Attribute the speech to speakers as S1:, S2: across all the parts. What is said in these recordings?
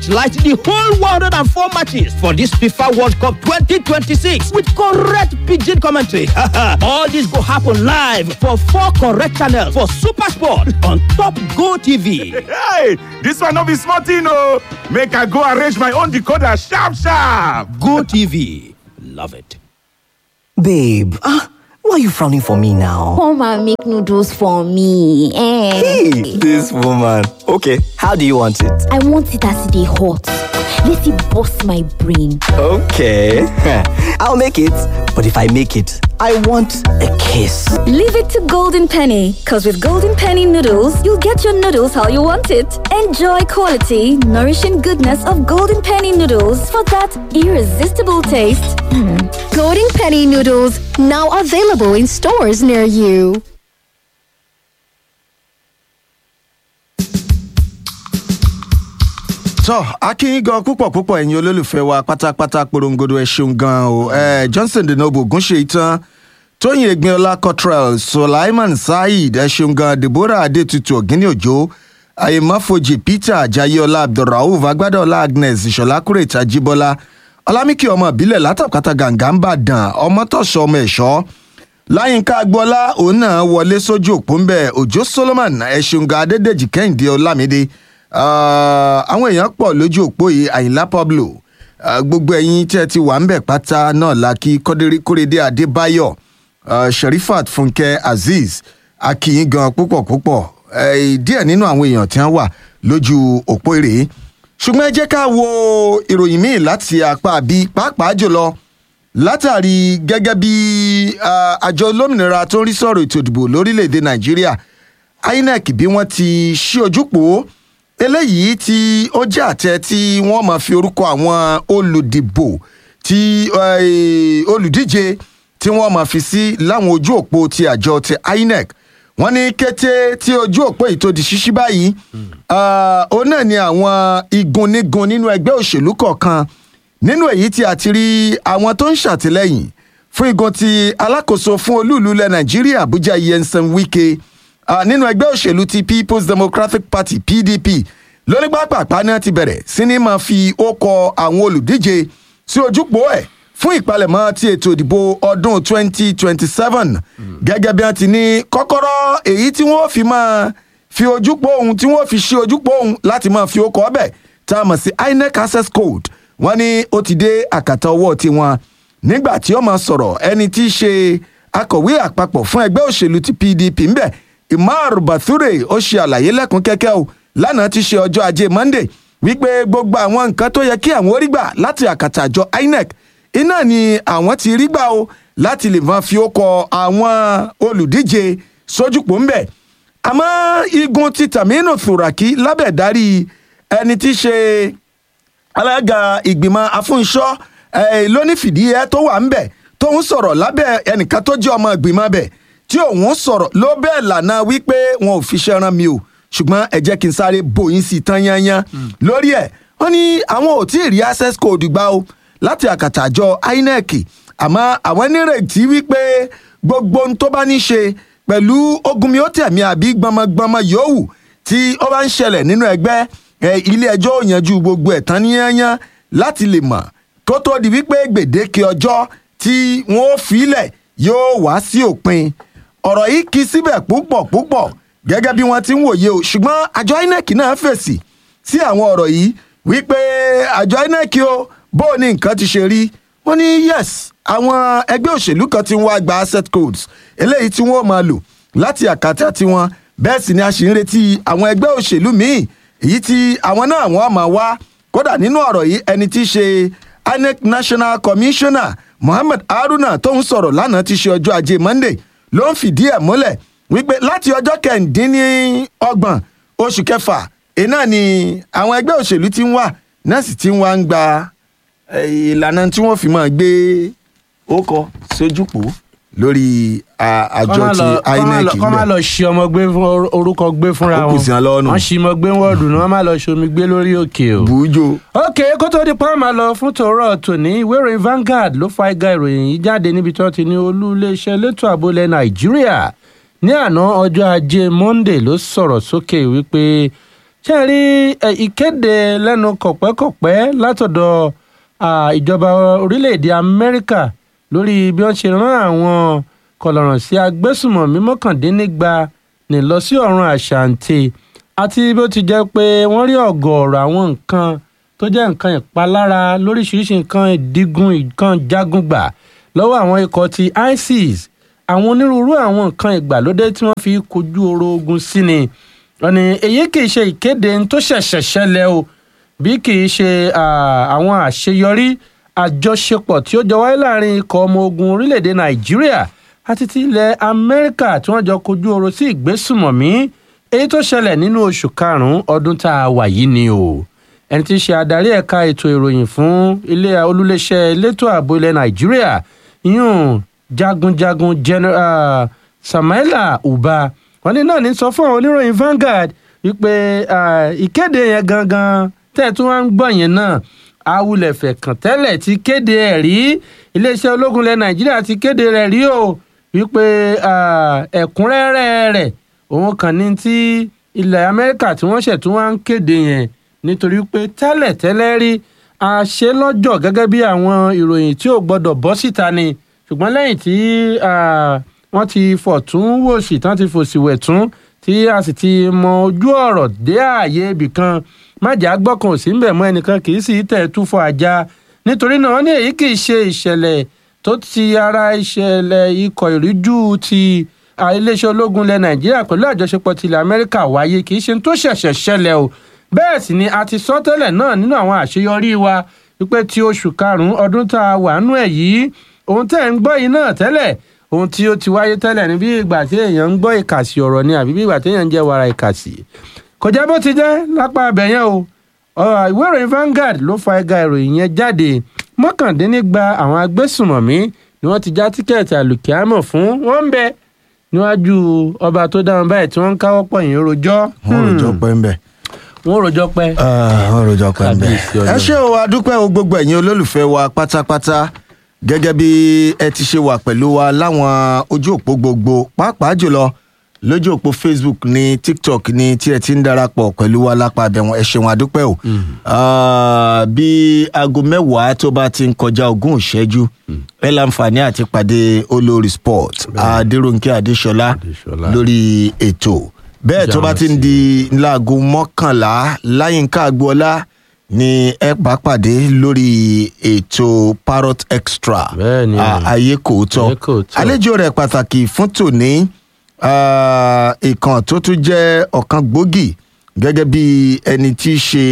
S1: light the whole 104 matches for this FIFA World Cup 2026 with correct pidgin commentary. All this go happen live for four correct channels for Super Sport on Top Go TV.
S2: Hey, this one no be small thing o. Make I go arrange my own decoder sharp sharp.
S1: Go TV, love it.
S3: Babe, ah, why are you frowning for me now?
S4: Come and make noodles for me. Eh.
S3: Hey, this woman. Okay, how do you want it?
S4: I want it as they hot. Let it bust my brain.
S3: Okay, I'll make it. But if I make it, I want a kiss.
S5: Leave it to Golden Penny, because with Golden Penny noodles, you'll get your noodles how you want it. Enjoy quality, nourishing goodness of Golden Penny noodles for that irresistible taste.
S6: Golden Penny noodles now available in stores near you.
S7: tọ́ akínyìn gan púpọ̀ púpọ̀ ẹ̀yin olólùfẹ́ wa pátápátá porongodo ẹ̀ ṣeun gan o ẹ̀ johnson denobo gúnṣe ìtàn tóyìn egbinola cottrell sulaiman saheed ẹ̀ ṣeun gan deborah adetutu ọ̀gíní òjò ayemafoji peter ajayola abdulrauf agbádọ́lá agnes ìṣọ̀lá kúrètà jíbọ́lá ọlámíkì ọmọ ìbílẹ̀ látàkátà gàǹgà ń bà dàn ọmọtọ̀ṣọ́ ọmọ ẹ̀ṣọ́ láyínká agbọ́lá òun náà wọlé sójú òpó ń bẹ̀ òjò solomon ẹ̀ ṣeun gan adédèjì kẹ́hìndé ọlámídé àwọn èèyàn pọ̀ lójú òpó yìí àyìnlá pablo gbogbo ẹ̀yin tí ẹ ti wà ń bẹ̀ pátá náà la kí kórèdé adébáyọ̀ sherifat fúnkẹ́ azeez akíyín gan púpọ̀ púpọ̀ díẹ̀ nínú àwọn èèyàn tí wọ́n wà lójú òpó rèé ṣùgbọ́n ẹ jẹ́ ká wo ìròyìn míì láti apá bí pàápàá jùlọ látàrí gẹ́gẹ́ bí àjọ olómìnira tó ń rí sọ̀rọ̀ ètò ìdìbò lórílẹ̀‐èdè nàìjíríà inec bí wọ́n ti ṣí ojúpòó eléyìí tí ó jẹ́ àtẹ tí wọ́n máa fi orúkọ àwọn olùdìbò tí olùdíje tí wọ́n máa fi sí láwọn ojú òpó ti àjọ ti inec wọ́n ní kété tí ojú òpó yìí tó di ṣíṣí báyìí òun náà ni àwọn igun nígun nínú ẹgbẹ́ òṣèlú kọ̀ọ̀kan nínú èyí tí a ti rí àwọn tó ń ṣàtìlẹ́yìn fún igun ti alákòóso fún olúùlú ilẹ̀ nàìjíríà abuja yẹnsen wike uh, nínú ẹgbẹ́ òṣèlú ti people's democratic party pdp lónígbàpàpá náà ti bẹ̀rẹ̀ sí ni máa fi ókọ àwọn olùdíje sí ojúpò ẹ̀ fún ìpalẹ̀mọ́ ti ètò ìdìbò ọdún 2027 gẹ́gẹ́ bí wọ́n ti ní kọ́kọ́rọ́ èyí tí wọ́n fi máa fi ojúpò ohun tí wọ́n fi ṣí ojúpò ohun láti máa fi ókọ ọbẹ̀ tá a mọ̀ sí inec access code wọ́n ní ó ti dé àkàtà ọwọ́ tiwọn nígbà tí ó máa sọ̀rọ̀ ẹni tí í ṣe akọ̀wé àpapọ̀ fún ẹgbẹ́ òṣèlú ti pdp ń bẹ̀ imar bathure ó ṣe àlàyé lẹ́kùn kẹ́kẹ́ o lánàá ti ṣe ọjọ́ ajé monday wípé gbogbo àwọn nǹkan tó yẹ kí àwọn orí gbà láti àkàtà àjọ inec iná ni àwọn ti rí gbà o láti lè máa fi ókọ àwọn olùdíje sójúpọ̀ ń bẹ̀ àmọ́ igun ti taminu thuraki lábẹ́ darí ẹni tí í ṣe alága ìgbìmọ̀ afúnṣọ́ lónífìdíhẹ́ tó wà ń bẹ̀ tó ń sọ̀rọ̀ lábẹ́ ẹnìkan tó jẹ́ ọmọ ìgbìmọ̀ bẹ̀ tí òun sọ̀rọ̀ ló bẹ́ẹ̀ lànà wípé wọn ò fi ṣe ran mi o ṣùgbọ́n ẹ jẹ́ kí n sáré bòyìn sí tán yányán lórí ẹ̀ wọ́n ní àwọn ò tí ì rí access code gbà o láti àkàtà àjọ inec àmọ́ àwọn nírètí wípé gbogbo ohun tó bá ní ṣe pẹ̀lú ogun mi ó tẹ̀mí àbí gbọmọgbọmọ yòówù tí ó bá ń ṣẹlẹ̀ nínú ẹgbẹ́ ilé ẹjọ́ ò yanjú gbogbo ẹ̀ tán yányán láti lè mọ̀ kó tó di wípé gbèdéke ọjọ́ tí wọ́n ó filẹ̀ yóò wá sí òpin ọ̀rọ̀ yìí kì í síbẹ̀ púpọ̀ púpọ̀ gẹ́gẹ́ bí wọ́n ti ń wòye o ṣùgbọ́n àjọ inec náà fèsì sí àwọn ọ̀rọ̀ yìí wípé àjọ inec o bó o ní nǹkan ti ṣe rí wọ́n ní yes àwọn ẹgbẹ́ òṣèlú kan ti ń wá gba asset codes eléyìí tí wọ́n máa lò láti àkàtà tiwọn bẹ́ẹ̀ sì ni a sì ń retí àwọn ẹgbẹ́ òṣèlú míì èyí tí àwọn náà wọ́n máa wá kódà nínú ọ̀rọ̀ yìí ẹni tí í ṣe inec national commissioner mohammed haruna tó ń sọ̀rọ̀ lánàá ti ṣe ọjọ́ ajé monday ló ń fìdí ẹ̀ múlẹ̀ wípé láti ọjọ́ kẹ̀ǹdínlọ́gbọ̀n oṣù kẹfà iná ni àwọn ẹgbẹ́ òṣèlú ti ń wà nọ́ọ̀sì tí wọ́n ń gba ìlànà tí wọ́n fi máa gbé ókọ sójúpò lórí àjọ ti inec
S8: kọ́ máa lọ ṣe ọmọ gbé fún orúkọ gbé fúnra
S7: Ó
S8: wọn
S7: kù sí wọn lọ́wọ́ nù.
S8: wọ́n ṣì mọ gbé wọ́ọ̀dù náà wọ́n máa lọ ṣomi gbé lórí òkè o.
S7: bùújò
S8: ok kó tó di pa máa lọ fún tòórọ́ tòní ìwé ìròyìn Vanguard ló fa igá ìròyìn yìí jáde níbi tí wọ́n ti ní olú iléeṣẹ́ elétò ààbò ilẹ̀ Nàìjíríà ní àná ọjọ́ ajé Monday ló sọ̀rọ̀ sókè wípé ṣe rí ẹ, ìkéde lẹ́nu kọ̀pẹ́kọ̀pẹ́ látọ̀dọ̀ ah, ìjọba orílẹ̀-èdè amẹ́ríkà lórí bí wọ́n ṣe rán àwọn kọlọ̀ràn sí agbésùmọ̀mí mọ́kàndínnígba ní lọ sí ọ̀run àṣàǹtì àti bí ó ti jẹ́ pé wọ́n rí ọ̀gọ̀ọ̀rọ̀ àwọn nǹkan tó jẹ́ nǹkan ìpalára lóríṣiríṣi nǹkan ìdígun nǹkan jágùngbà lọ́wọ́ àwọn ikọ̀ ti isis àwọn onírúurú àwọn nǹkan ìgbàlódé tí wọ́n fi kojú oró ogun sí ni wọ́n ní èyí kì í ṣe ìkéde tó ṣẹ̀ṣẹ̀ ṣẹlẹ̀ o bí kì í ṣe ah, àwọn àṣeyọrí àjọṣepọ̀ tí ó jọ wáyé láàrin ikọ̀ ọmọ ogun orílẹ̀-èdè nàìjíríà àti ti ilẹ̀ amẹ́ríkà tí wọ́n jọ kojú oró sí ìgbésùmọ̀mí èyí tó ṣẹlẹ̀ nínú oṣù karùn-ún ọdún tá a wà yìí ni o ẹni tí í ṣe adarí ẹ̀ka ètò ìròyìn fún ilé olúléeṣẹ́ elétò ààbò ilẹ̀ nàìjíríà yún jagunjagun general samaila uba wọn ní náà ní sọ fún àwọn oníròyìn Vanguard wípé ah, ìkéde yẹn gangan tẹ́ ẹ̀ tún wá ń gbọ́ yẹn náà awulẹ̀fẹ̀ kàn tẹ́lẹ̀ ti kéde ẹ̀ rí iléeṣẹ́ ológun ilẹ̀ nàìjíríà ti kéde rẹ̀ rí o wípé ah, ẹ̀kúnrẹ́rẹ́ rẹ̀ òun kàn ní tí ilẹ̀ amẹ́ríkà tí wọ́n ṣẹ̀ tún wá ń kéde yẹn nítorí pé tẹ́lẹ̀ tẹ́lẹ̀ rí a ṣe lọ́jọ́ gẹ́gẹ́ bí àwọn ìròyìn tí ò gbọ́dọ̀ bọ́ síta ni ṣùgbọ́n lẹ́yìn tí ah, wọ́n ti fọ̀tún wòsì tán ti fòsì wẹ̀tún tí a sì ti mọ ojú ọ̀rọ̀ dé ààyè ibì kan májà gbọ́kàn sí mbẹ̀ mọ́ ẹnìkan kì í sì tẹ̀ túfọ̀ ajá nítorí náà wọ́n ní èyí kì í ṣe ìṣẹ̀lẹ̀ tó ti ara ìṣẹ̀lẹ̀ ikọ̀ ìríjú ti ah, iléeṣẹ́ ológun ilẹ̀ nàìjíríà pẹ̀lú àjọṣepọ̀ tilẹ̀ amẹ́ríkà wáyé kì í ṣe tó ṣẹ̀ṣẹ̀ ṣẹlẹ̀ o bẹ́ẹ̀ sì ni a ti sọ tẹ́lẹ̀ náà nínú àwọn àṣeyọrí wa wípé ti oṣù karùn-ún ọdún tá a wà nú ẹ̀ yìí ohun tẹ́ ń gbọ́ yìí náà tẹ́lẹ̀ ohun tí ó ti wáyé tẹ́lẹ̀ ní bí ìgbà tí èèyàn ń gbọ́ ìkàsì ọ̀rọ̀ ni àbí bí ìgbà tí èèyàn ń jẹ́ wàrà ìkàsì kò jẹ́ bó ti jẹ́ lápá abẹ yẹn o ọ̀rọ̀ ìwé ìròyìn Vanguard ló fa ẹga ìròyìn yẹn jáde mọ́kàndínnígba àwọn agbésùmọ̀mí ni wọ́n ti já tíkẹ́ẹ̀tì àlùkìámọ̀ fún wọ́n ń bẹ níwájú ọba tó dáhùn báyìí tí wọ́n ń káwọ́ pọ̀ yín rojọ́
S7: wọn ò jọ pẹ́ ń bẹ̀.
S8: wọ́n rojọ́ pẹ́
S7: wọn ò jọ pẹ́ ń bẹ̀.
S8: Kábíyèsí Ọlọ́run.
S7: ẹ ṣé o adúpẹ́ o gbogbo ẹ̀yin olólùfẹ́ wa pátápátá gẹ́gẹ́ bí ẹ ti ṣe wà pẹ̀lú wa láwọn ojú òpó gbogbo pàápàá jùlọ lójú òpó Facebook ní TikTok ní tí ẹ ti ń darapọ̀ pẹ̀lú wa lápá abẹ́wọn ẹ ṣeun adúpẹ́ o Ah, bí aago mẹ́wàá tó bá ti ń kọjá ogún ìṣẹ́jú ẹ láǹfààní àti pàdé olórí sport adéròǹkè adéṣọlá
S8: Adéṣọlá.
S7: lórí ètò bẹ́ẹ̀ tó bá ti ń di láago mọ́kànlá láyínká agboola ni ẹ bá pàdé lórí ètò parrot extra
S8: Bẹ́ẹ̀ni.
S7: Ah, ayé kò tọ́
S8: Ayé kò tọ́.
S7: àlejò rẹ̀ pàtàkì fún tòní ah, ìkan tó tún jẹ́ ọ̀kan gbòógì gẹ́gẹ́ bí ẹni tí í ṣe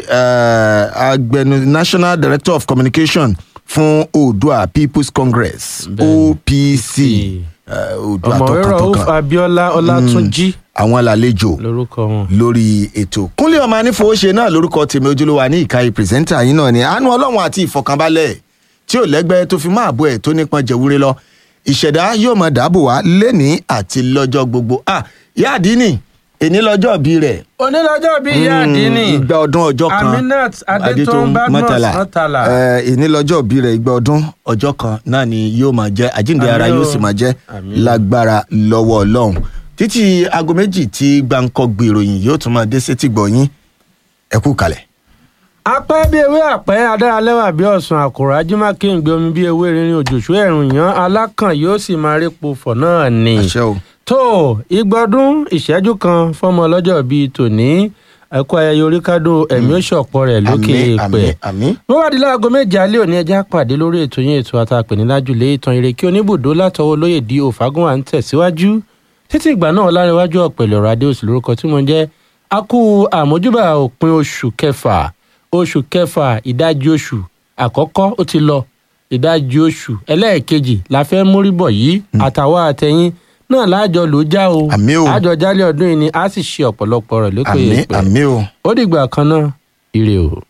S7: ah, agbẹnu national director of communication fún oodua people's congress
S8: Bẹ́ẹ̀ni.
S7: opc eh, oodua
S8: ọ̀mọ̀wé Rauf
S7: tọkàntọkàn
S8: Abíọ́lá Ọlátúnjí
S7: àwọn làlejò
S8: lórúkọ wọn.
S7: lórí ètò kúnlé ọmọ anífowóṣe náà lórúkọ tèmi ojúlówó ní ìkàyè pírẹsẹ́ńtà yín náà ni àánú ọlọ́run àti ìfọ̀kànbalẹ̀ tí ò lẹ́gbẹ́ tó fi máa bọ́ ẹ̀ tó nípọn jẹ̀wúrẹ́ lọ ìṣẹ̀dá yóò mọ̀ dáàbò wá lẹ́ni àti lọ́jọ́ gbogbo ah yáàdí nì èní lọ́jọ́ bí rẹ̀
S8: onílọ́jọ́ bíi ìyá àdínní
S7: ìgbà ọdún ọjọ́ kan
S8: Aminat Adétòun Badmus Murtala.
S7: èní lọ́jọ́ bí rẹ̀ ìgbà ọdún ọjọ́ kan náà ni yóò máa jẹ́ àjíǹde ara
S8: Àmín o.
S7: yóò sì máa jẹ́
S8: Àmín.
S7: lágbára lọ́wọ́ ọlọ́run títí aago méjì tí gbáǹkọ́ gbèròyìn yóò tún máa dé sétí gbọ̀nyìn ẹ kú kalẹ̀.
S8: apẹ́ bíi ewé àpẹ́ adáralẹ́wà bíi ọ̀sán àkùrọ̀ ajímákè ń gbé omi bíi ewé rinrin òjòṣù ẹ̀rùn yán alákàn yóò sì máa répo fọ̀ náà ni.
S7: àṣẹ o.
S8: tó ìgbọ́dún ìṣẹ́jú kan fọmọ ọlọ́jọ́ bíi tòní ẹ̀kọ́ ayẹyẹ oríkádùn ẹ̀mí òṣọ̀pọ̀ rẹ̀ lókè
S7: àmín
S8: èèpẹ̀.
S7: àmín àmín.
S8: bó wá di láago méje alẹ́ òní ẹja pàdé lórí ètò yín ètò àtàpè ní lájúlé ìtàn ìrèké oníbùdó látọwọ́ lóye di òfagúnwà ń tẹ̀síwájú títí ìgbà náà lárẹ̀wájú ọ̀pẹ̀lẹ̀ ọ̀rọ̀ adéòsì lórúkọ tí mo jẹ́ a kú àmójúbà òpin oṣù kẹfà oṣù kẹfà ìdajì oṣù àkọ́kọ́ ó ti lọ ìdajì oṣù ẹlẹ́ẹ̀kejì la fẹ́ múrí bọ̀ yìí àtàwọn àtẹ̀yìn náà láàjọ ló já o
S7: Àmín o.
S8: àjọ jálẹ̀ ọdún yìí ni a sì ṣe ọ̀pọ̀lọpọ̀ rẹ̀ lókè
S7: àmín
S8: èèpẹ̀
S7: àmín o.
S8: ó dìgbà kan náà ire o.